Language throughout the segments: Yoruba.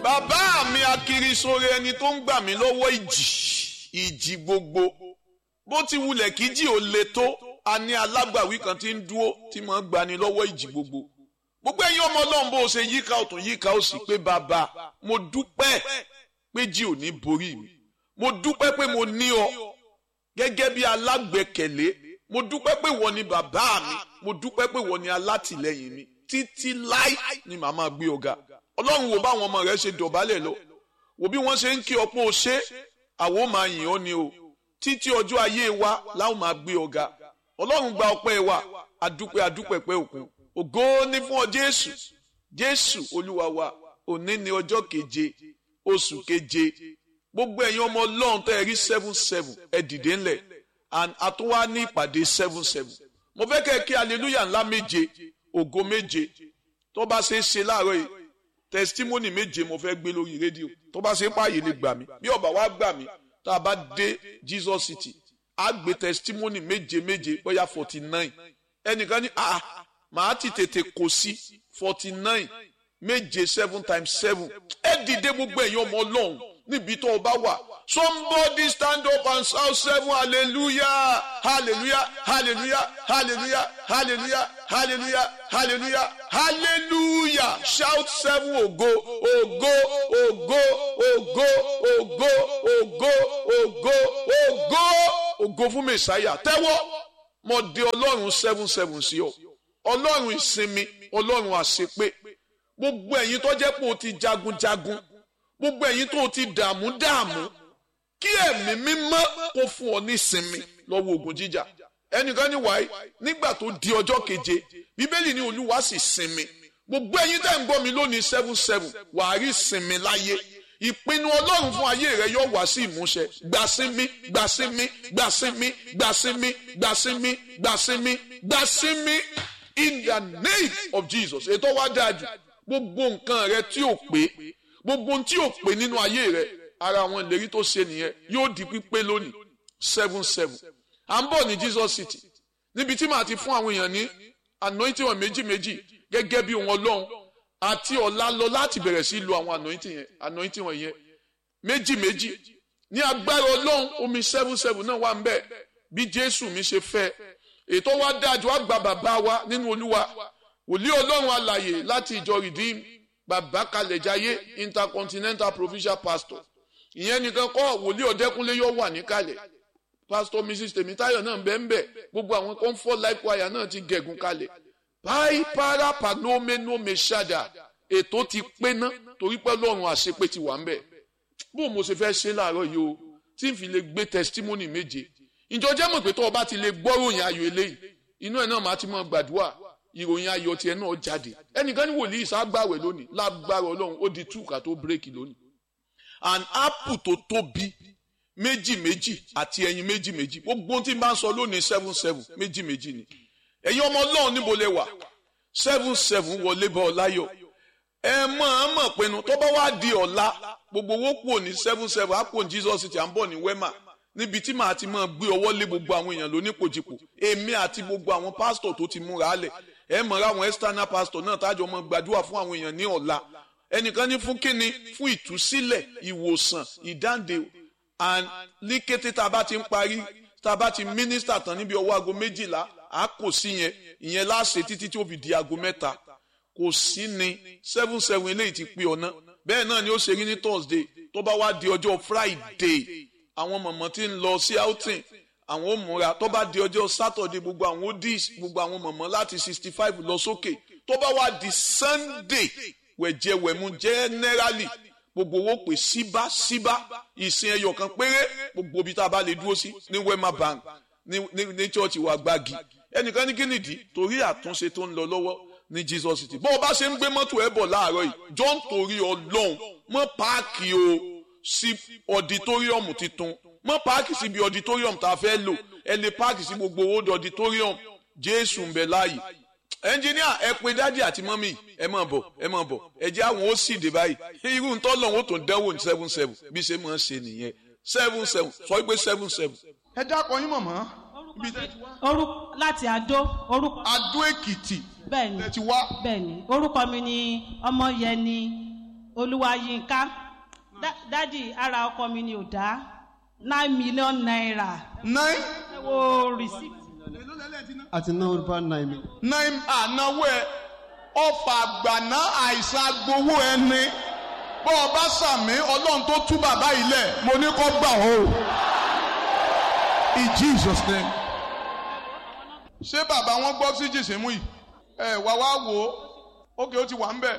bàbá mi akiri sóore ẹni tó ń gbà mí lọ́wọ́ ìjì ìjì gbogbo bó ti wulẹ̀ kí jì ó le tó a ní alágbàwí kan tí ń dúró tí mo ń gbani lọ́wọ́ ìjì gbogbo gbogbo ẹ̀yin ọmọ ọlọ́run bó o ṣe yíká ọ̀tún yíká ó sì pé bàbá mo dúpẹ́ pé jì ò ní borí mi mo dúpẹ́ pé mo ní ọ gẹ́gẹ́ bí alágbẹ̀kẹ̀lé mo dúpẹ́ pé wọ́n ni bàbá mi mo dúpẹ́ pé wọ́n ni alátìlẹ́yìn mi títí láì ni màá máa gbé ọ̀gá ọlọ́run wo báwọn ọmọ rẹ ṣe dọ̀bálẹ̀ lọ wò bí wọ́n ṣe ń kí ọpọ́ ṣe àwọn máa yìn ọ́ ni o títí ọjọ́ ayé wa láwọn máa gbé ọ̀gá ọlọ́run gba ọpẹ́ wa adúpẹ́ adúpẹ́ pẹ́ òkun ògo ní fún ọ jésù jésù olúwa wa òní ni ọjọ́ keje oṣù keje gbogbo ẹ̀yin ọmọ ọlọ́run tẹ́ ẹ rí seven seven ẹ dìde ńlẹ̀ and àtúwá ní ìpàdé seven seven mo fẹ́ kẹ́ ẹ kí hallelujah ńlá méje ògo méje tó bá ṣe é ṣe láàárọ̀ yìí testimony méje mo fẹ́ gbé lórí rédíò tó bá ṣe páàyè lè gbà mí bí ọba wa gbà mí tá a bá dé Jesus City á gbé testimony méje méje bóyá forty nine ẹnìkan ní ah màá ti tètè kò sí forty nine méje seven times seven ẹ dìde gbogbo ẹ̀yin ọmọ ọlọ́run níbi tó o bá wà somebody stand up and shout seven hallelujah hallelujah hallelujah hallelujah hallelujah hallelujah hallelujah hallelujah shout seven ògo ògo ògo ògo ògo ògo ògo ògo ògo fún mẹsàáyà tẹ́wọ́ mo dé ọlọ́run seven seven sí ọ ọlọ́run ìsinmi ọlọ́run àṣepé gbogbo ẹ̀yin tó jẹ́ pé o ti jagunjagun gbogbo ẹ̀yin tó o ti dààmú dààmú kí ẹ̀mí mímọ́ kó fún ọ ní ìsinmi lọ́wọ́ ogun jíjà ẹnìkan ní wáyé nígbà tó di ọjọ́ keje bíbélì ní olúwa sì sinmi gbogbo ẹ̀yin tẹ́ ń gbọ́ mi lónìí seven seven wàá rí sinmi láyé ìpinnu ọlọ́run fún ayé rẹ yóò wá sí ìmúṣẹ gbàsímí gbàsímí gbàsímí gbàsímí gbàsímí gbàsímí gbàsímí in the name of Jesus ètò wa dáa jù gbogbo nǹkan rẹ tí ò pé gbogbo ohun tí ò pé nínú ayé rẹ ara àwọn ìlérí tó ṣe nìyẹn yóò di pípé lónìí seven seven à ń bọ̀ ní Jesus City níbi tí màá ti fún àwọn èèyàn ní anointing wọn méjì méjì gẹ́gẹ́ bí wọn lọ́hùn àti ọ̀la lọ láti bẹ̀rẹ̀ sí lu àwọn anointing yẹn anointing wọn yẹn méjì méjì ní agbára ọlọ́run omi seven seven náà wà ń bẹ̀ bí Jésù mi ṣe fẹ́ ètò wa dájú wá gba bàbá wa nínú Olúwa wòlíì ọlọ́run alàyè láti ìjọ Redeem bàbá kalẹ̀jáyé intercontinental provincial pastor ìyẹn nìkan kọ́ wòlíì ọ̀dẹ́kúnlé yóò wà níkàlẹ̀ pastor mrs tèmítáyọ̀ náà bẹ́ẹ̀ bẹ́ẹ̀ gbogbo àwọn comfort life choir náà ti gẹ̀gùn kalẹ̀ pai para panomeno meshada ètò ti pé ná torí pé lọ́run àṣepé ti wà ń bẹ̀ bó mo ṣe fẹ́ ṣe láàárọ̀ yìí o tí n fi lè gbé testimony méje ìjọ jẹ́ mọ̀ pé tó o bá ti lè gbọ́ ròyìn ayọ̀ eléyìí inú ẹ̀ náà máa ti mọ̀ gbàdúrà ìròyìn ayọ̀ tiẹ̀ náà jáde ẹnìkan ní wòlíì ságbàwẹ̀ lónìí lágbára ọlọ́run ó di túkà tó bírèkì lónìí an apple tó tóbi méjì méjì àti ẹyin méjì méjì gbogbo tí n bá ń sọ lónìí seven seven méjì méjì ni ẹ̀yin ọmọ ọlọ́run níbo lẹ wà seven seven wọlé bá ọ láyọ̀ ẹ mọ̀ ọ́n mọ̀ pinnu tó bá wá di ọ̀la gbogbo owó kúrò ní seven seven á kúrò ní Jesus City à ń bọ̀ ní wema níbi tí màá ti máa gbé ọwọ́ lé gbogbo àwọn èèyàn lónípòjìpò èmi àti gbogbo àwọn pásítọ̀ tó ti múra álẹ̀ ẹ mọ̀ra àwọn external pastor náà tájọ mọ́ gbàdúrà fún àwọn èèyàn ní ọ̀la ẹnìkan ní fún kíni fún ìtúsílẹ̀ ìwòsàn ìdáǹdè and ní kété tá a bá ti ń parí tá a bá ti mínísítà tán níbi ọwọ́ aago méjìlá a kò sí yẹn ìyẹn láṣẹ títí tí ó fi di aago mẹ́ta kò sí ni seven seven eléyìí ti pé ọ̀nà bẹ́ẹ̀ náà ni ó ṣe rí ní Thursday tó bá wá di ọjọ́ Friday àwọn mọ̀mọ́ tí ń lọ sí outing àwọn ò múra tó bá di ọjọ́ Saturday gbogbo àwọn odis gbogbo àwọn mọ̀mọ́ láti sixty five lọ sókè tó bá wá di Sunday wẹ̀jẹ̀wẹ̀mú generally gbogbo owó pè síbá síbá ìsìn ẹyọ kan péré gbogbo ibi tá a bá lè dúró sí ní Wema Bank ní ní ní church wa gbági ẹnìkan ní kínìdí torí àtúnṣe tó ń lọ lọ́wọ́ ní Jesus City bó o bá ṣe ń gbé mọ́tò ẹ̀ bọ̀ láàárọ̀ yìí John torí ọlọ́run mọ́ páàkì o sí ọditóríọ̀mù titun mọ́ páàkì síbi ọditóríọ̀mù tá a fẹ́ lò ẹ lè páàkì sí gbogbo owó ọditóríọ̀mù Jésù ń bẹ láàyè ẹnjìníà ẹ pé dádì àti mọ́mì ẹ máa bọ̀ ẹ máa bọ̀ ẹ jẹ́ àwọn ó sì dé báyìí irú ntọ́ lọ́wọ́ ó tún dánwò ní seven seven bí ṣe máa ń ṣe nìyẹn seven seven sọ pé seven seven. ẹ dákọ yín mọ̀mọ́ ibi tẹ́ ti wá. orúkọ láti àdó orúkọ Adó Èkìtì bẹ́ẹ̀ni tẹ́ ti wá. bẹ́ẹ̀ni orúkọ mi ni ọmọyẹni olúwayínká Dá- dádì ara ọkọ mi ni ò dá nine million naira nine ẹ wo receipt àti náà over nine million. nine ànáwó ẹ ọfà àgbàná àìsàn agbowó ẹni bọ́ ọ bá sàmí ọlọ́run tó tú bàbá yìí lẹ̀ mo ní kó gbà ó in jesus name. ṣé bàbá wọn gbọ́ sí jìsìmù yìí ẹ wá wá wò ó ókè ó ti wà ń bẹ̀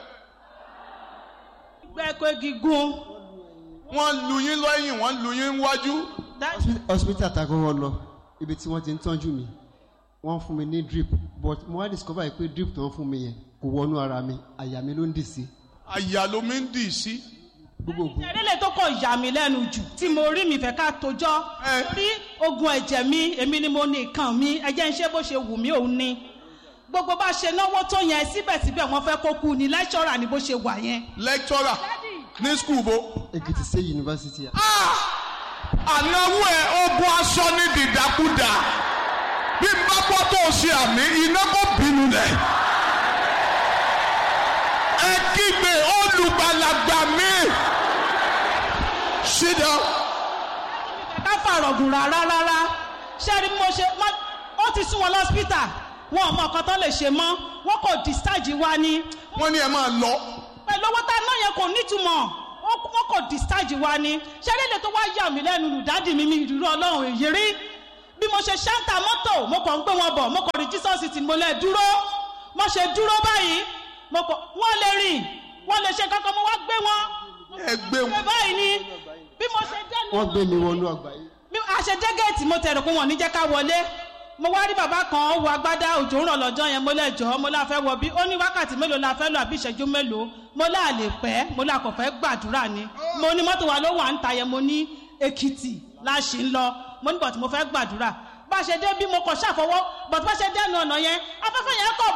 gbẹ́kọ̀ gígùn wọ́n lu yín lẹ́yìn wọ́n lu yín wájú hospital àtàkọ́wọ́ lọ ibi tí wọ́n ti ń tọ́jú mi wọ́n fún mi ní drip but mo wá discover pé drip tó ń fún mi yẹn kò wọnú ara mi àyà mi ló ń dì sí àyà ló mi ń dì sí. gbogbo ògùn ìṣẹ̀lẹ̀ tó kọ̀ yà mí lẹ́nu jù tí mo rí mi fẹ́ ká tojọ́ Ẹ. rí ogun ẹ̀jẹ̀ mi èmi ni mo ní nǹkan mi ẹjẹ́ ń ṣe bó ṣe wù mí òun ni gbogbo bá ṣe náwó tó yẹn síbẹ̀síbẹ̀ wọ́n fẹ́ kó kú ni lẹ́ṣọ́rà ni bó ṣe wà yẹn. lecturer ní school bo. Èkìtì State University ànáwó ẹ ogun aṣọ ní dìdàkudà bí n bá gbọ́ tó o ṣe àmì iná kò bínú lẹ̀. ẹ kígbe olùgbàlagbà mi. sit down. ká fàrọ̀gùn rárá rárá ṣé rí bí mo ṣe má- ó ti sún wọn lọ́sítà wọn ò mọ nǹkan tó lè ṣe mọ́ wọn kò discharge wa ni wọ́n ní ẹ máa lọ. pẹ̀lú owó tá a ná yẹn kò nítumọ̀ wọn wọn kò discharge wa ni ṣé rí lè tó wá yà mí lẹ́nu lùdádì mi mi ìdúró ọlọ́run èyí rí bí mo ṣe ṣáńtà mọ́tò mo kàn ń gbé wọn bọ̀ mo kàn rí jesus city mo lẹ̀ dúró mo ṣe dúró báyìí mo kàn wọ́n lè rìn wọ́n lè ṣe kankan mo wá gbé wọn ẹ gbé ṣe wọn. báyìí ni bí mo ṣe dẹ́nu wọ́n gbé mi wọnú àgbáyé bí a ṣe dé géètì mo tẹ̀rù pé wọ́n ní jẹ́ ká wọlé mo wá rí bàbá kan ó wọ agbádá òjò ń rọ̀ lọ́jọ́ yẹn mo lẹ́jọ́ mo lá fẹ́ wọ bí ó ní wákàtí mélòó la fẹ́ lọ àbí ìṣẹ́jú mélòó mo lá lè pẹ́ mo lá kò fẹ́ gbàdúrà ni mo ní mọ́tò wa ló wà ń ta yẹn mo ní èkìtì la ṣì ń lọ mo ní bọ̀tí mo fẹ́ gbàdúrà bá a ṣe dé bí mo kàn ṣàfọwọ́ bọ̀tí bá a ṣe dẹ́nu ọ̀nà yẹn afẹ́fẹ́ yẹn kọ̀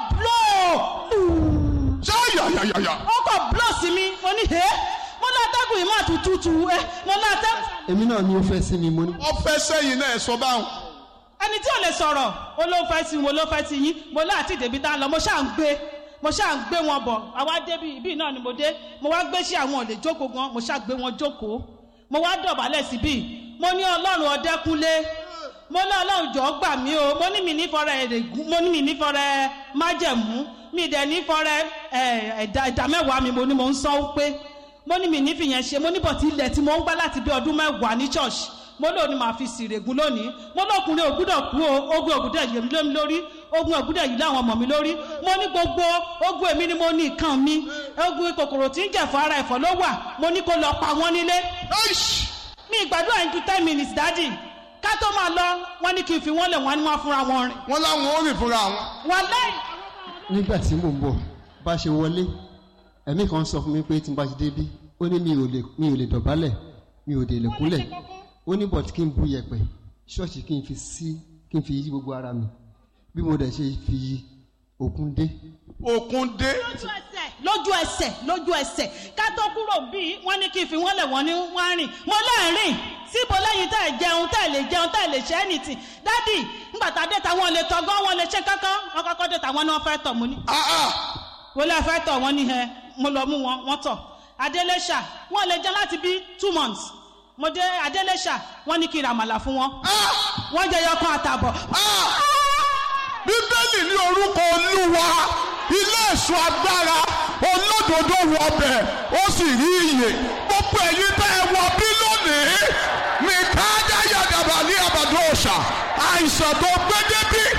blóò ṣé yàyàyàyà. ó kọ̀ blóò sí mi mo ní hẹ́ mo lá atẹ́gùn yìí máa tutù ẹ mo lá atẹ́gùn èmi náà ni ó fẹ́ sí mi mo ní ọfẹ sẹ́yìn náà ẹ sọ báwọn. ẹni tí ò lè sọ̀rọ̀ ó ló fẹ́ sí wo ló fẹ́ sí yín mo láti débi tá a lọ mo ṣáà ń gbé mo ṣáà ń gbé wọn bọ̀ àwa débi ibi náà ni mo dé mo wá gbé sí àwọn òlè jókòó gan mo ṣáà gbé wọn jókòó mo wá dọ̀bálẹ̀ síbí mo ní ọlọ́run ọdẹ́kúnlé mo ní ọlọ́run jọ̀ọ́ gbà mí o mo ní mi nífọ̀rẹ́ èrègún mo ní mi nífọ̀rẹ́ májẹ̀mú mi dẹ̀ nífọ̀rẹ́ ẹ̀dá ẹ̀dá mẹ́wàá mi mo ní mo ń sọ pé mo ní mi nífìyẹn ṣe mo ní bọ̀tí ilẹ̀ tí mo ń gbá láti bí ọdún mẹ́wàá ní church mo lóò ní màá fi sìrègùn lónìí mo lókùnrin ògbúdọ̀ kú o ogun ògbúdọ̀ yìí lé mi lórí ogun ògbúdọ̀ yìí láwọn ọmọ mi lórí mo ní gbogbo ogun èmi ni mo ní nǹkan mi ogun kòkòrò tí ń jẹ̀fọ́ ara ẹ̀fọ́ ló wà mo ní kó lọ pa wọ́n nílé Aish! mi ìgbàdúrà yín ju ten minutes dáàdì ká tó máa lọ wọ́n ní kí n fi wọ́n lẹ̀ wọ́n ní wọ́n fúnra wọn rìn wọ́n láwọn ó rìn fúnra wọn. wọ́n lẹ́yìn nígbà tí mò ń bọ̀ bá ṣe wọlé ẹ̀mí kan sọ fún mi pé tí n bá ṣe débí ó ní mi ò lè mi ò lè dọ̀bálẹ̀ mi ò dè lè kúnlẹ̀ ó ní bọ̀t kí n bu yẹ̀pẹ̀ ṣọ́ọ̀ṣì kí n fi sí kí n fi yí gbogbo ara mi bí mo dẹ̀ ṣe fi òkun dé òkun dé. lójú ẹsẹ̀ lójú ẹsẹ̀ lójú ẹsẹ̀ ká tó kúrò bíi wọ́n ní kí n fi wọ́n lẹ̀ wọ́n ní wọ́n á rìn mo lẹ́ẹ̀rìn síbo lẹ́yìn tá ẹ̀ jẹun tá ẹ̀ lè jẹun tá ẹ̀ lè ṣe anything dádì ńgbà tá a dé tàwọn lè tọ́gọ́ wọn lè ṣe kankan wọn kọ́kọ́ dé tàwọn náà fẹ́ tọ̀ mo ní Ah, ah. wọlé fẹ́ tọ̀ wọ́n ní ẹ mo lọ mú wọn wọ́n tọ̀ adélẹ́ṣà wọ́n lè jẹun láti bí two months mo dé adélẹ́ṣà wọ́n ní kí n ra àmàlà fún wọn Ah! wọ́n jẹ yọkan àtàbọ̀ Ah! bíbélì ní orúkọ olúwa ilé èso agbára olódodo wọ ọbẹ̀ ó sì rí iyè gbogbo ẹ̀yin tẹ́ ẹ wọ bí lónìí ní káàdá yàgàbà ní àbàdo ọ̀sà àìsàn tó gbé débí